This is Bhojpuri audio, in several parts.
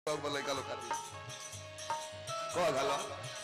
लड़का लोग खाती कह घालो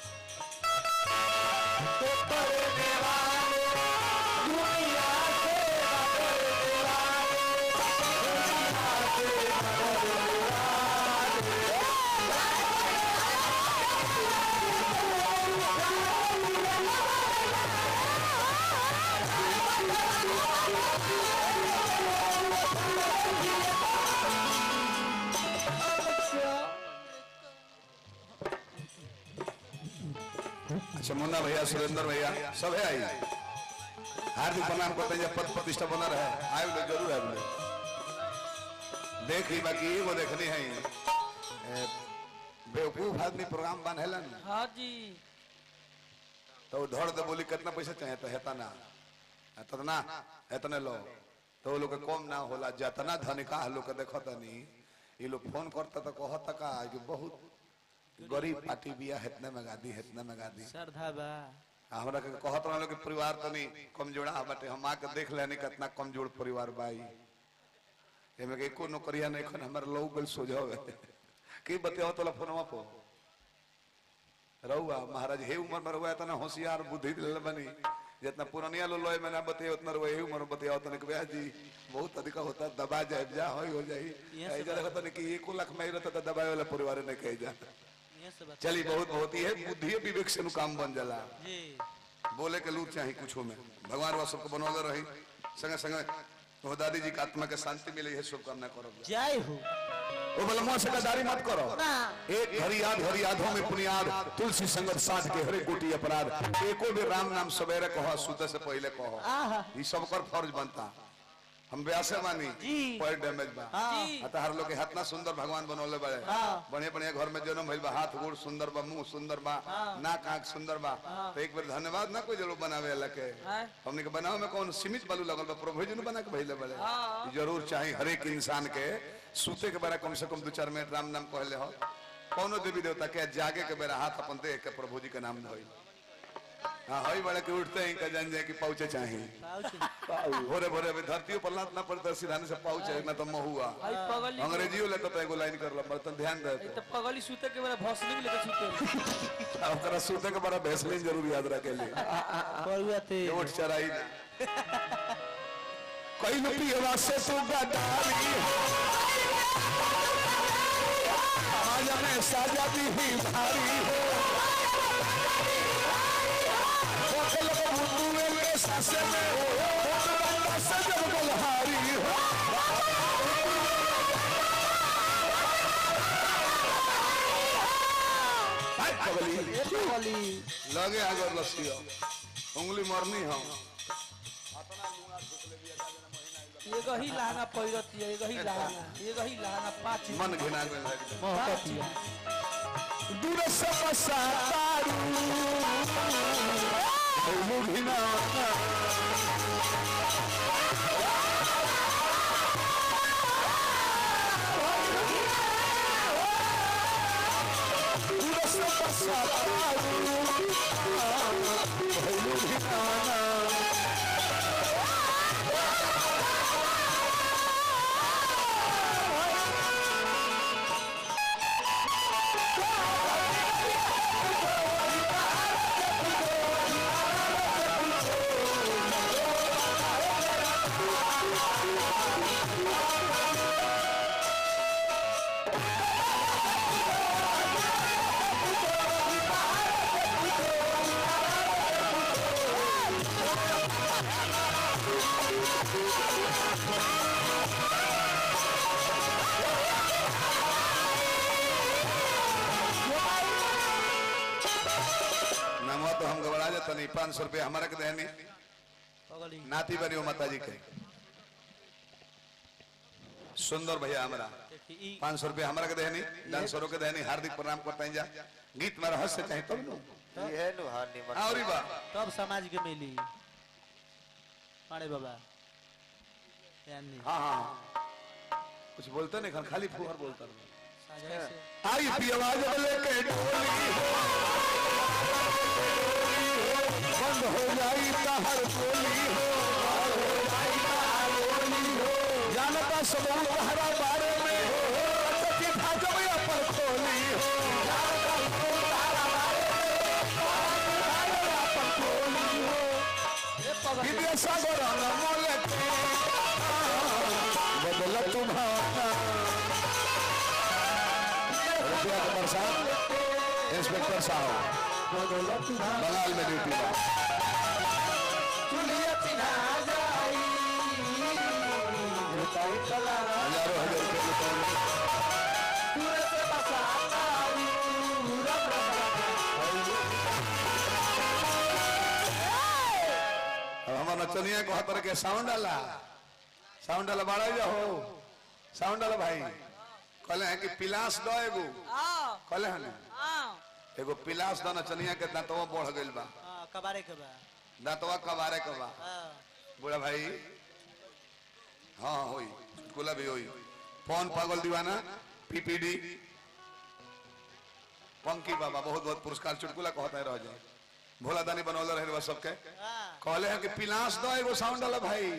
अच्छा मुन्ना भैया सुरेंद्र भैया सब है आई हार्दिक प्रणाम करते हैं जब पद प्रतिष्ठा बना रहे आए लोग जरूर आए लोग देख ही बाकी वो देखनी है ए, बेवकूफ आदमी प्रोग्राम बनेलन हाँ जी तो वो धड़ दे बोली कितना पैसा चाहिए तो हेता ना इतना इतने लो तो वो लोग के कम ना होला जितना धनिका लोग के देखो तनी ये लोग फोन करता तो कहता का कि बहुत गरीब पार्टी बिया हेतने में गादी हेतने में गादी श्रद्धा बा हमरा के कहत रहलो कि परिवार तनी कमजोरा बाटे हम आके देख लेनी कितना कमजोर परिवार बाई एमे के एको नौकरिया नहीं खन हमर लोग गल सोझावे की बतियाओ तोला फोनवा पो रहुआ महाराज हे उम्र में रहुआ इतना होशियार बुद्धि दिल बनी जितना पुरानिया लो लोए में ना बतिया उतना रहुआ हे उम्र में बतियाओ तने के जी बहुत अधिक होता दबा जाए जा होई हो जाई यहाँ से ऐजा देखो तने कि एको लाख में रहता तो दबाए वाला परिवार ने कह जा ये सब बात चली बहुत बहुत ही है बुद्धि विवेक से नु काम बन जाला जी बोले के लूट चाहे कुछ में भगवान वह सबको बनौले रही संगे संगे तो दादी जी की आत्मा के शांति मिले है शुभकामना करो जय हो वो बलमुआ से गद्दारी मत करो एक घड़ी याद घड़ी यादों में पुनियाद तुलसी संगत साध के हरे कोटि अपराध एको भी राम नाम सवेरे कहो सुते से पहले कहो आहा ये सब कर फर्ज बनता हम व्यासे मानी जी। पैर डैमेज बा जी। अतः हर लोग के हाथ ना सुंदर भगवान बनौले बड़े हाँ। बढ़िया बढ़िया घर में जन्म भइल बा हाथ गोड़ सुंदर बा मुंह सुंदर बा नाक आंख सुंदर बा तो एक बार धन्यवाद ना कोई जरूर बनावे वाला के हाँ। हमने के बनावे में कौन सीमित बालू लगल बा प्रभु जी ने बना के भइले बड़े हाँ। ई जरूर चाहिए हर एक इंसान के सूते के बेरा कम से कम दो चार मिनट राम नाम कहले हो कौनो देवी देवता के जागे के बेरा हाथ अपन देख के प्रभु जी के नाम धोई हाँ हई बड़े के उठते ही का जान जाए कि पहुंचे चाहिए पाउच भोरे भोरे अभी धरती पर लात ना पड़ता सिधाने से पाउच है ना तो महुआ भाई पगली अंग्रेजी लेता तो एगो लाइन कर लो बर्तन ध्यान दे ये तो पगली सूते के मेरा भौसली भी लेके सूते ओकरा सूते के बड़ा भैसलिन जरूर याद रखे लिए परुआ ते ये उठ चराई ना कई पियवा से तू गदारी आज में साजा भी ही भारी हो होटल को बुद्धू में सासे में होटल से जब बलहारी हो हाय पगली पगली लगे आगे लसियो उंगली मरनी हम ये गही लहंगा पहिरती है ये गही लहंगा ये गही लहंगा पाँच मन घिना गइल है महकती है दूर से पसातारू घिना दूर से पसातारू घिना नमो तो हम घबरा जाता नहीं पाँच सौ रुपया हमारा के देनी पगली नाती बनी हो माता जी के सुंदर भैया हमारा देखी ई पाँच सौ रुपया हमारा के देनी डांसरों के देनी हार्दिक प्रणाम करते हैं जा गीत में रहस्य चाहे तब नु ये नु हार निमन और बा तब समाज के मिली अरे बाबा यानी हाँ हाँ कुछ बोलते नहीं खान खाली फुहर बोलता रहो। साझा से आई थी आवाज लेके डोली हो बंद हो जाई हर बोली हो जानता सब हरा बारे में हो कि भाजो अपन सागर मोल के बदल तुम्हारा रुपया का बरसात इंस्पेक्टर साहब बंगाल में ड्यूटी में हजारों हजार रुपये लुटाएंगे अब हमारा नचनिया को हाथ के साउंड डाला साउंड डाला बाड़ा जा हो साउंड डाला भाई कहले हैं कि पिलास दो एगो कहले हैं ना एगो पिलास दो नचनिया के दांतवा बढ़ गइल बा कबारे के बा दांतवा कबारे के बा हाँ। बुढ़ा भाई हाँ होई गुला भी होई कौन पागल दीवाना पीपीडी पंकी बाबा बहुत बहुत पुरस्कार चुटकुला कहता है रह जाए भोला दानी बनौले रहे बस सबके हाँ। कहले हैं कि पिलास दो एगो साउंड वाला भाई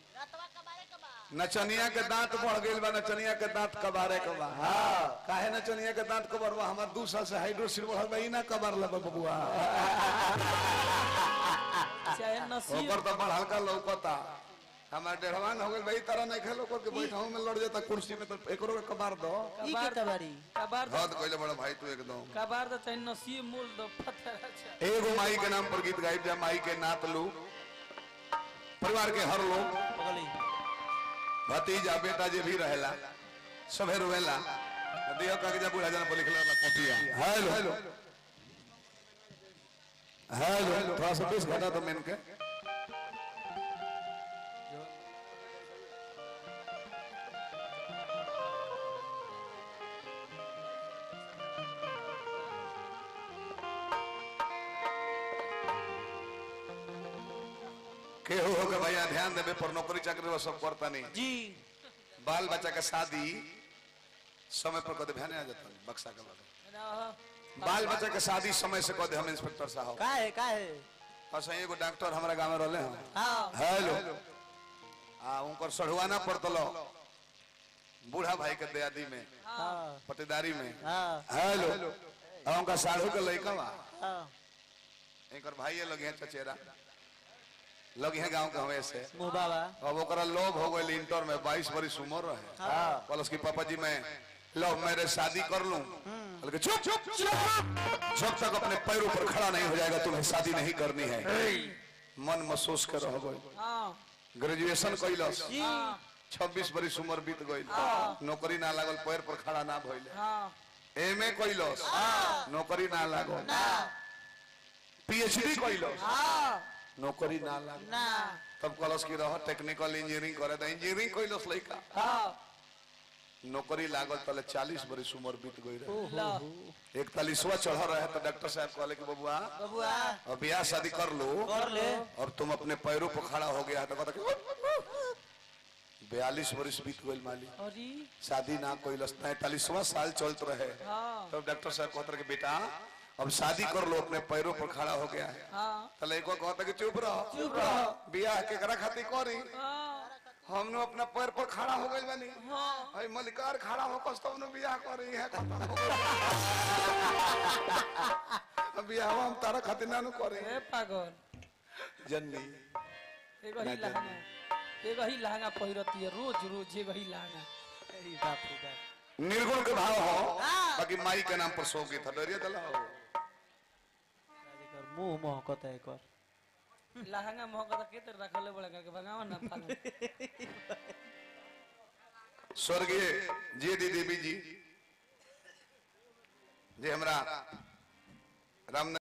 नचनिया के दांत बढ़ गइल बा नचनिया के दांत कबारे के बा हाँ काहे नचनिया के दांत कबर बा हमार दू साल से हाइड्रोसिल बढ़ल बा ई ना कबार ला बबुआ चाहे नसीब ओकर तो बढ़ हल्का लौकता हमार डेढ़वान हो गइल भाई तरह नहीं खेलो को के बैठाऊ में लड़ जाता कुर्सी में तो एकरो के कबार दो ई के कबारी कबार दो हद कइले बड़ा भाई तू एकदम कबार दो चाहे नसीब मूल दो पत्थर अच्छा एगो माई के नाम पर गीत गाइब जा माई के नात लो परिवार के हर लोग पगली भतीजा बेटा जे भी रहेला सभे रोवेला दियो कागजा बुढ़ा जाना पर लिखला बा कॉपिया हेलो हेलो हेलो थोड़ा सा पीस घटा दो मेन के केहू हो के भैया ध्यान देवे पर नौकरी चाकरी वो सब करता नहीं जी बाल बच्चा के शादी समय पर कदे ध्यान आ जाता नहीं बक्सा के बाद बाल बच्चा के शादी समय से कदे हम इंस्पेक्टर साहब का है का है अच्छा एगो डॉक्टर हमारा गांव में रहले हैं हाँ हेलो आ उनकर सढ़ुआना पड़तलो बूढ़ा भाई के दयादी में हाँ पटेदारी में हाँ हेलो आ उनका साढ़ू के लइका बा हाँ एकर भाई लगे हैं चचेरा लगे हैं गांव के हमें से मुँह बाबा अब ओकरा लोभ हो गई इंटर में बाईस बरिस उम्र रहे हाँ कल उसकी पापा जी मैं लव मैरिज शादी कर लूं बल्कि चुप चुप चुप जब तक अपने पैरों पर खड़ा नहीं हो जाएगा तुम्हें शादी नहीं करनी है मन महसूस कर रह गई हाँ ग्रेजुएशन कैलस जी छब्बीस बरिस उम्र बीत गई नौकरी ना लागल पैर पर खड़ा ना भइले हाँ एम ए कैलस नौकरी ना लागल पीएचडी कैलस हाँ नौकरी ना लागल ना तब कलस की रह टेक्निकल इंजीनियरिंग करे तो इंजीनियरिंग कैलस लइका हाँ नौकरी लागल तले चालीस बरिस उम्र बीत गई रहे ला इकतालीसवा चढ़ रहे तो डॉक्टर साहब कहले कि बबुआ बबुआ अब ब्याह शादी कर लो कर ले अब तुम अपने पैरों पर खड़ा हो गया तो कहता कि बयालीस वर्ष बीत गई माली अरे शादी ना कोई तैतालीसवा साल चलते रहे हाँ तब डॉक्टर साहब कहते रहे कि बेटा अब शादी कर लो अपने पैरों पर खड़ा हो गया है हाँ तले को कहता कि चुप रहो चुप रहो ब्याह केकरा खातिर करी हाँ हमने अपना पैर पर खड़ा हो गई बनी हाँ अरे मलिकार खड़ा हो कस तब बियाह करी है खत्म हो गई बियाह हम तारा खातिर ना नु करे ए पागल जननी एगो ही लहंगा एगो ही लहंगा पहिरती है रोज रोज एगो ही लहंगा अरे बाप रे बाप निर्गुण के भाव हो बाकी माई के नाम पर सो गई था डरिया दला हो एकर मुंह महकता है एकर लहंगा महका के तर रखले बड़ा करके भगावा ना पागल स्वर्गीय जे दी देवी जी जे हमरा राम